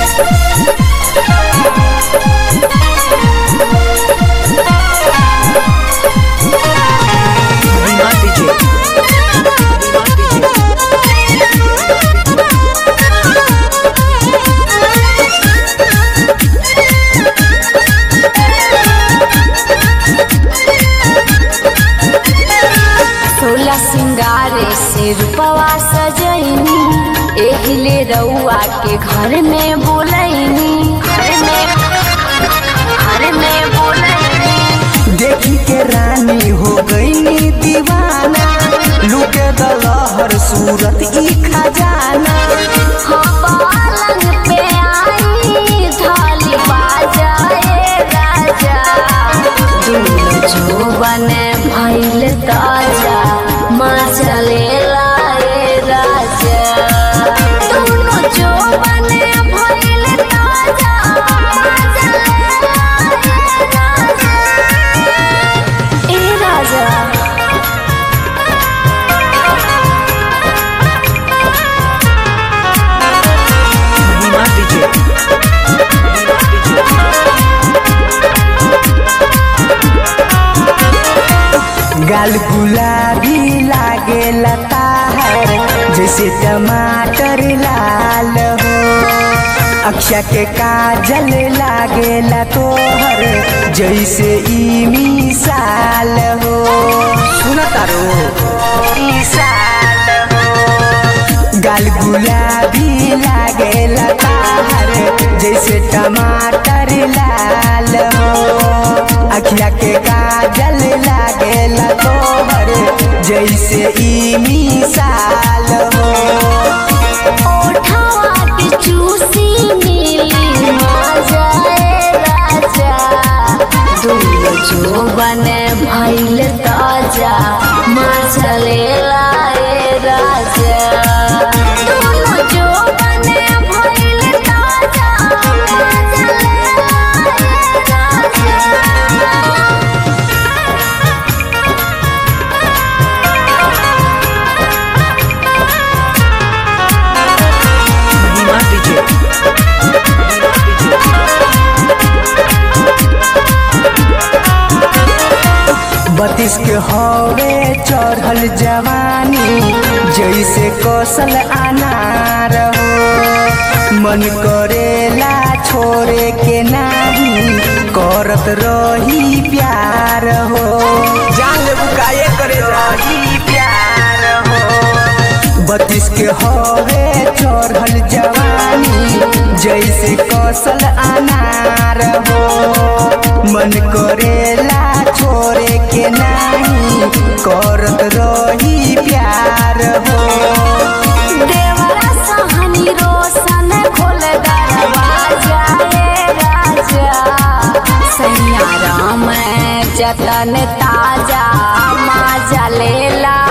Vimal DJ. Vimal DJ. सोला सिंगारे से रूपवा सजैनी एहिले रउआ के घर में बोलैनी घर में घर में बोलैनी देखी के रानी हो गई दीवाना लुके दलहर सूरत ई खजाना हाँ पालंग पे आई थाली बाजाए राजा दूल्हा जो बने भइल ताजा माँ चले लाए राजा दोनों जो बने भइल ताजा माँ चले लाए राजा ए राजा Vimal DJ. Vimal DJ. गाल गुलाबी लागे लताहर जैसे टमाटर लाल हो अक्षा के काजल लागे तोहर जैसे ई मिसाल हो सुना तारो मिसाल हो गाल गुलाबी लागे लताहर जैसे टमाटर लाल हो अखिया के काजल लागे तोहर जैसे ई मिसाल हो ओठवा के चूसी मिली मजा ए राजा दूल्हा जो बने भइल ताजा मजा ले लाए राजा दोनों जो बने भइल ताजा मजा ले लाए राजा Vimal DJ. Vimal DJ. बत्तीस के हवे चढ़ल जवानी जैसे कौशल अनार हो मन करेला छोड़े के नाही करत रही प्यार हो जान लेबू काये करे रही प्यार हो बत्तीस के हवे चढ़ल जवानी जैसे कौशल अनार हो मन करेला छोड़े के नाही करत रही प्यार हो देवरा सहनी रोशन खोल दरवाजा ए राजा सैया राम जतन ताजा माजा लेला